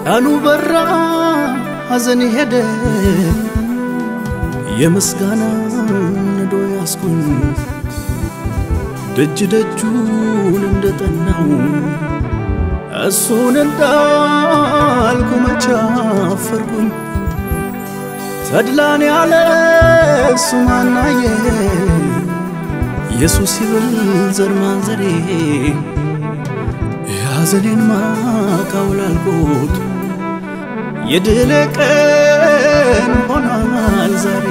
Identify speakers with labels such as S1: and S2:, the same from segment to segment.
S1: ቀኑ በራ ሐዘን ሄደ የምስጋና ነዶ ያስኩኝ ደጅ ደጁን እንደጠናው እሱን እንዳልኩ መቻፈርኩኝ ተድላን ያለ እሱ ማናየ ኢየሱስ ይብል ዘር ማንዘሬ የሐዘኔን ማቃውላልኩት የድል ቀን ሆኗል ዛሬ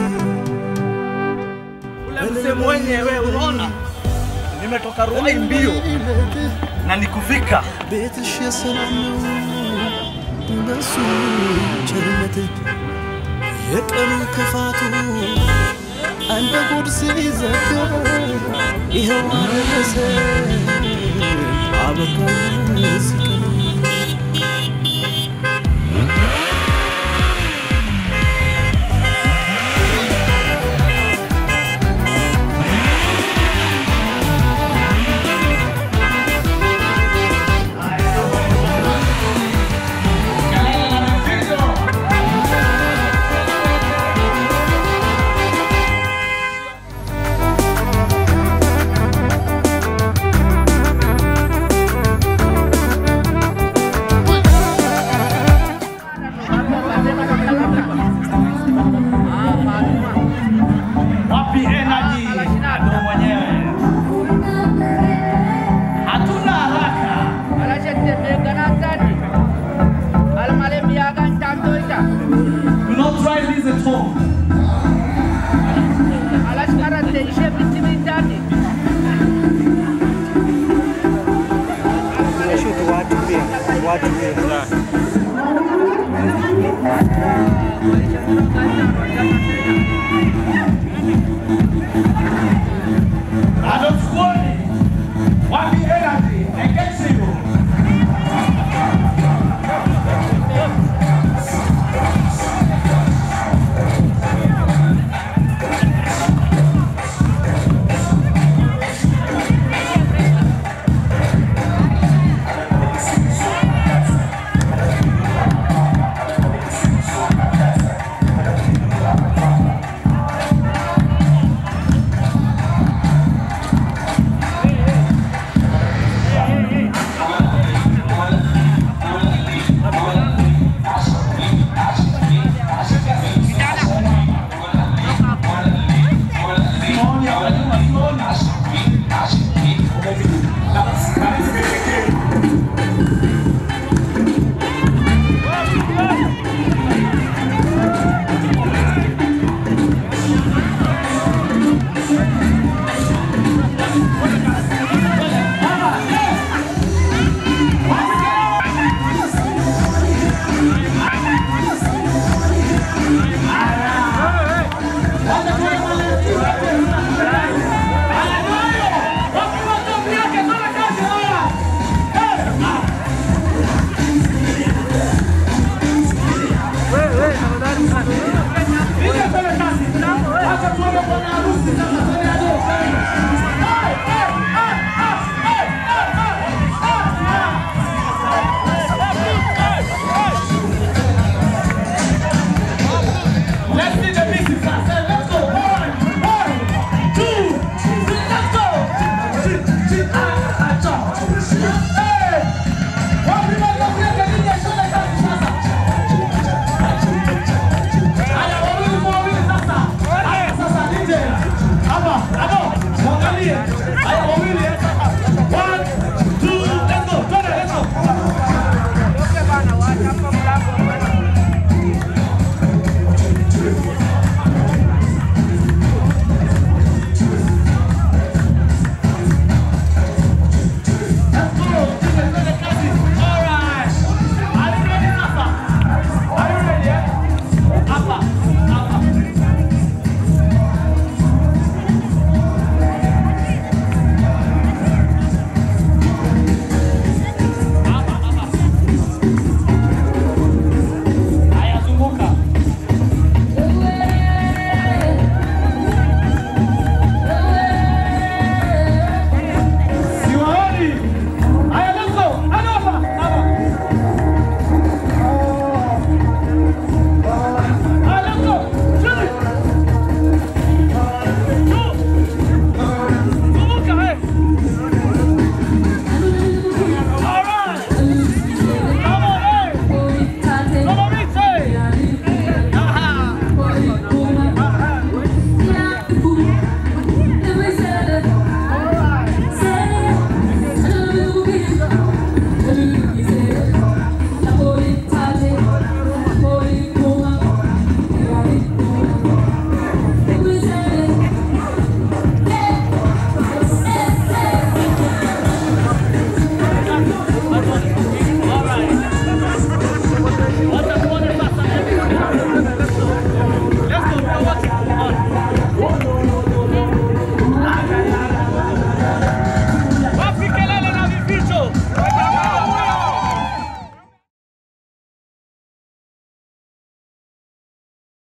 S2: Ule mzee mwenyewe unaona, nimetoka Ruai mbio na nikufika.
S1: ቤትሽ የሰላም ነው በሱ ቸርነት የቀኑ ክፋቱ እንደ ጉድ ሲዘጋ ይኸው አረሰ አበቃ ሲቀር
S2: Wapi energy? Ndio mwenyewe. Hatuna haraka. Do not try this at home. Bado chukua